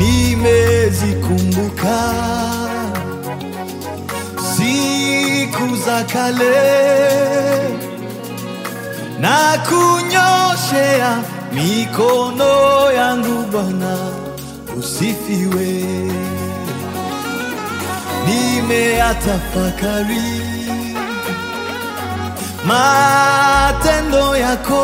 nimezikumbuka siku za kale na kunyoshea mikono yangu Bwana, usifiwe. Nimeyatafakari matendo yako,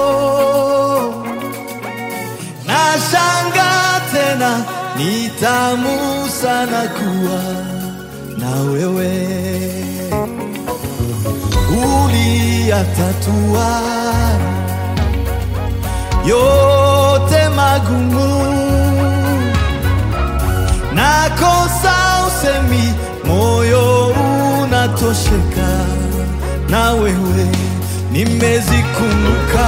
nashanga tena, ni tamu sana kuwa na wewe uliyatatua yote magumu, nakosa usemi, moyo unatosheka na wewe, nimezikumbuka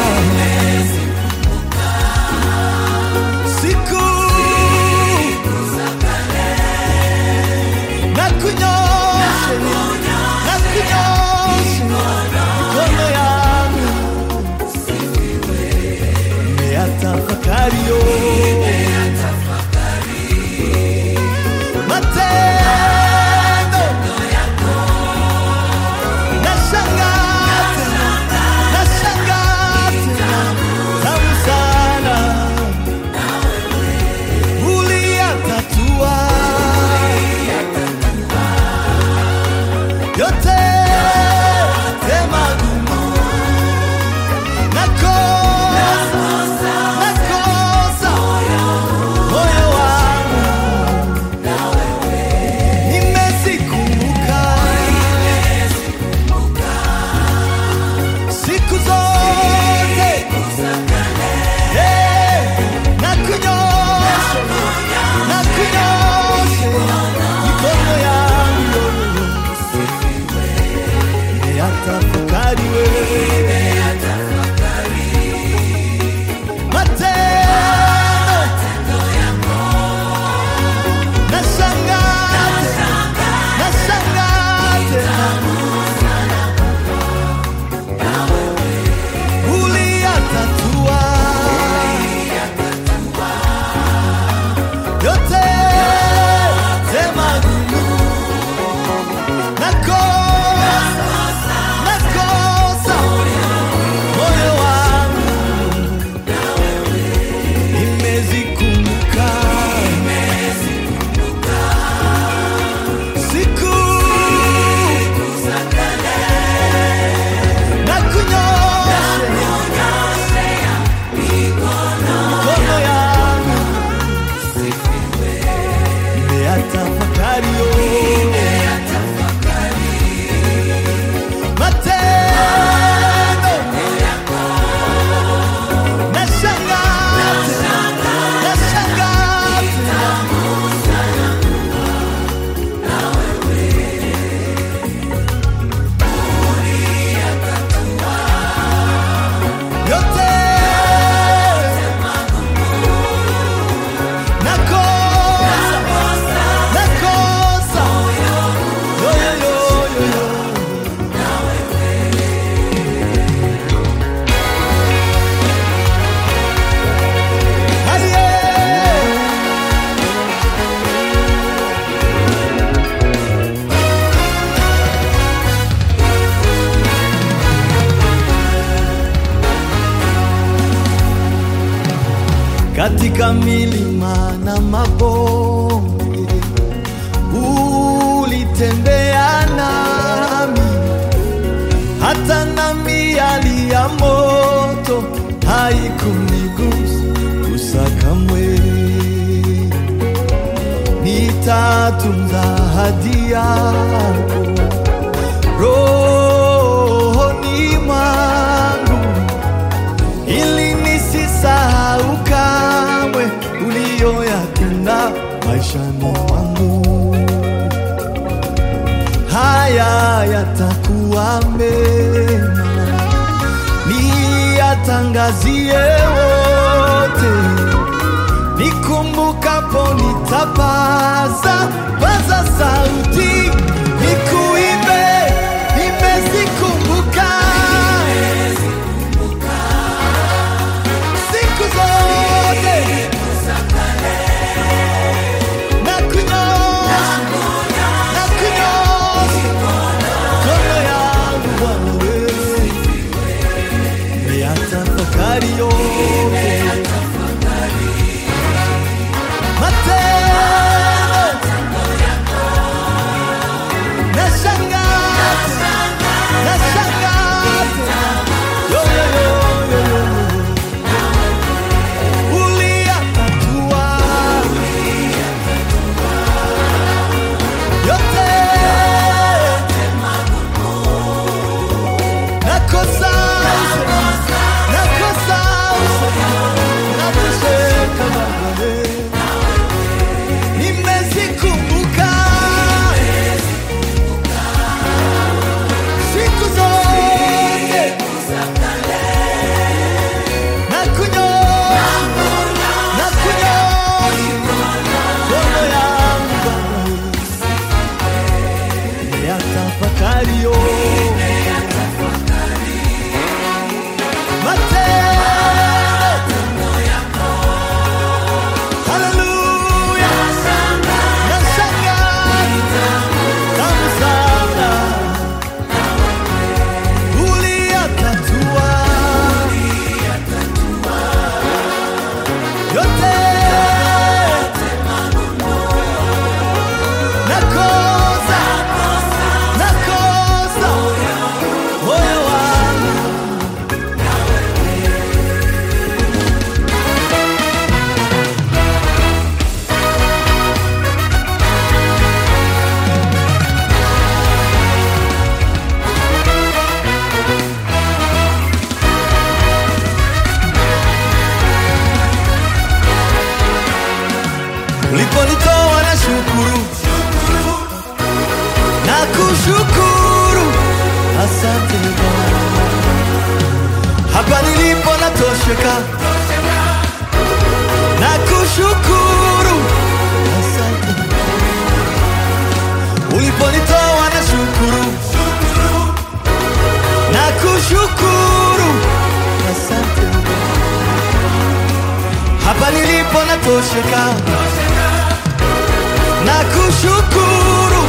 siku na kunyoshe na kunyoshe mikono yangu nimeyatafakari yo matendo nashangaa tena nashangaa tena tamu sana uliyatatua yote magumu nakosa nakosa moyo wangu nimezikumbuka siku zote Eh, na kunyosha na kunyosha mikono yangu nimeyatafakari wewe matendo nashangaa tena, nashangaa tena. Uliyatatua yote magumu, nakosa nakosa moyo wangu nimezikumbuka siku na kunyoshe mikono yangu nimeyatafakari yo matendo nashangaa tena, nashangaa tena. yote nakosa nakosa yo yo yo yo yo Aye. katika milima na mabonde ulitembea nami, hata na miali ya moto haikunigusa kamwe. Nitatunza ahadi yako rohoni mwangu ili nisisahau kamwe uliyoyatenda maishani mwangu. Haya yatakuwa mema, niyatangazie wote, nikumbukapo nitapaza paza sauti, nikuimbe, nimezikumbuka siku zote hapa nilipo natosheka na kushukuru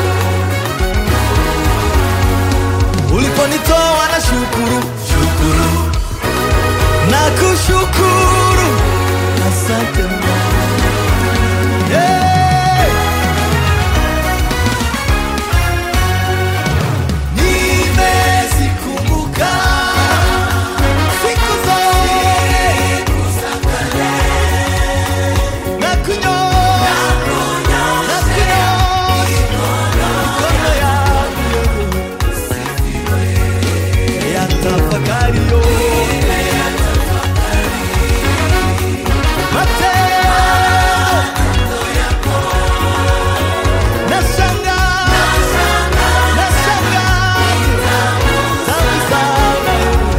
uliponitoa na shukuru shukuru na kushukuru asante Mungu. Hey! Nimezikumbuka siku zote na kunyoosha na kunyoosha mikono yangu ya tafakari yo matendo nashangaa nashangaa tamu sana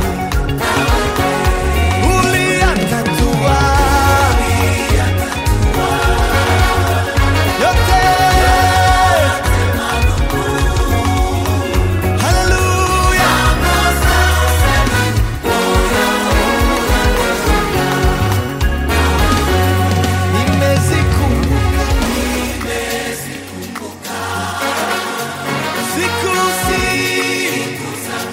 uliyatatua yote haleluya nimezikumbuka siku siku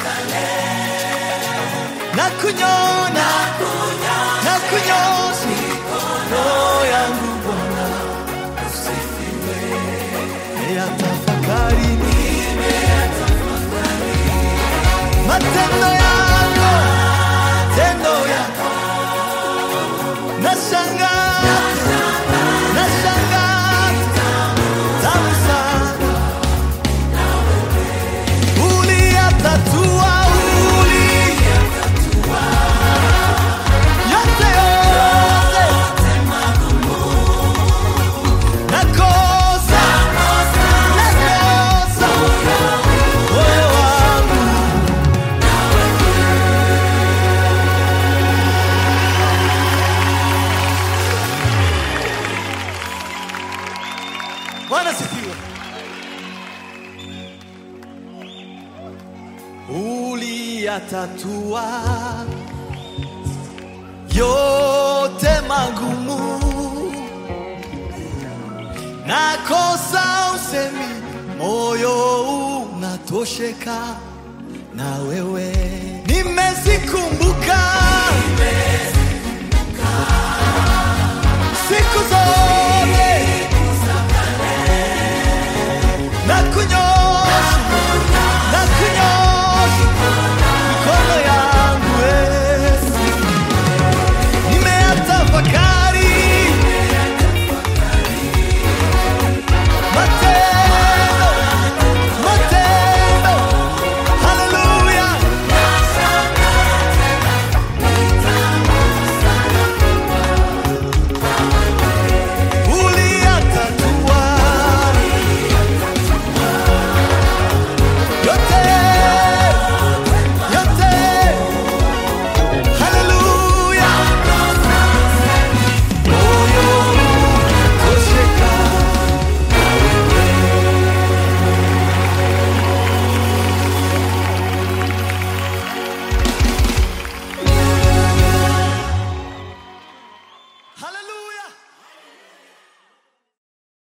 na kunyona na kunyosha mikono yangu Bwana usifiwe ya tafakari matendo yako tendo yako nashangaa nashangaa tamu sana uliyatatua uli yote yote nakosa nakosa moyo wangu Bwana sifiwe. Uliyatatua yote magumu, nakosa usemi, moyo unatosheka na wewe. Nimezikumbuka siku zote